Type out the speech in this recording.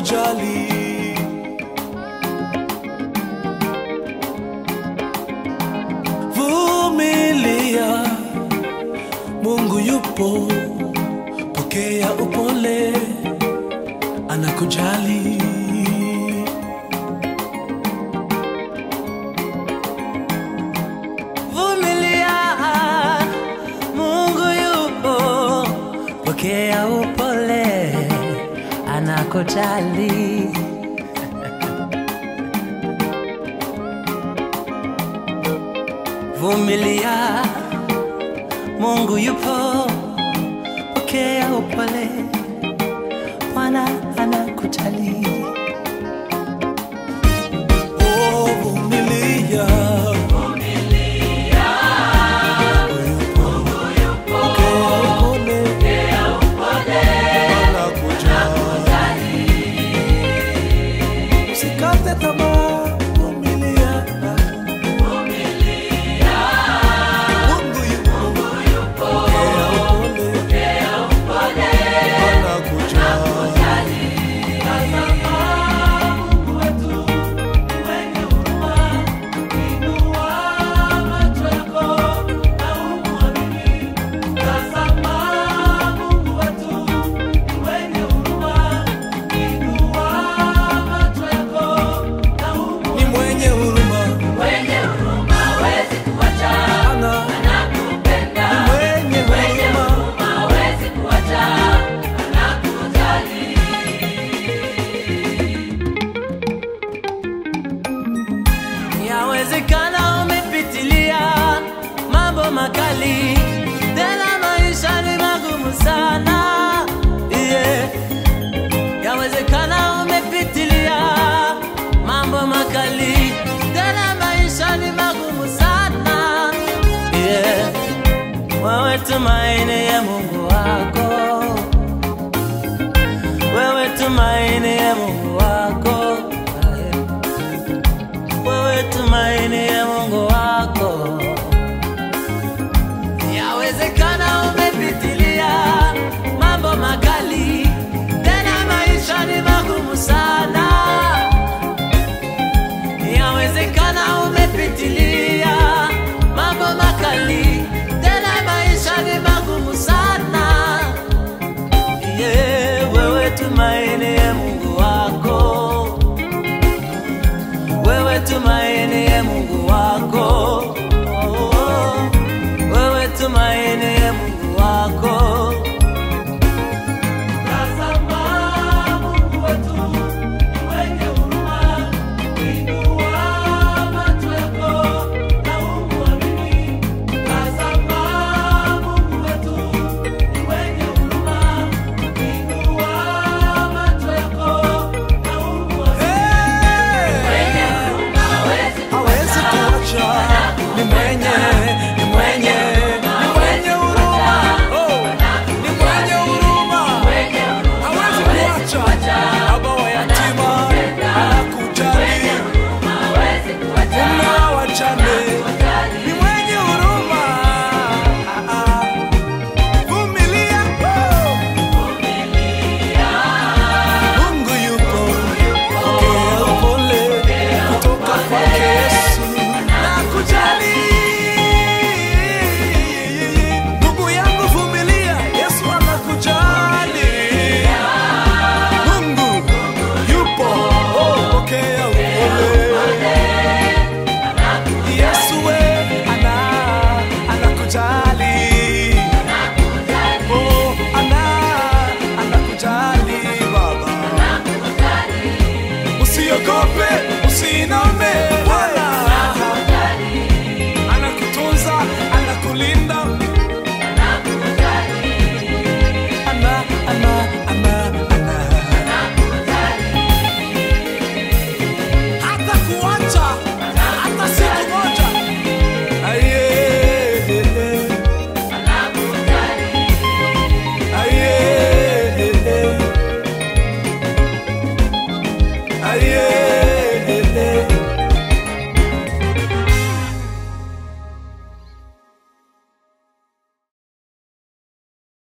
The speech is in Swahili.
anakujali. Vumilia, Mungu yupo, pokea upole, anakujali. Vumilia, Mungu yupo, pokea upole, anakujali. Vumilia, Mungu yupo, pokea upole, Bwana anakujali. Oh, vumilia. Pokea upole, anakujali. Usikate tamaa, vumilia. Mungu yupo, pokea upole, anakujali. Ni mwenye huruma, ana ni mwenye huruma. Yawezekana umepitilia mambo makali, tena maisha ni magumu sana yeah. Yawezekana umepitilia mambo makali, tena maisha ni magumu sana yeah. Wewe tumaini ya Mungu wako, wewe tumaini ya Mungu wako yeah wewe tumaini ya Mungu wako. Yawezekana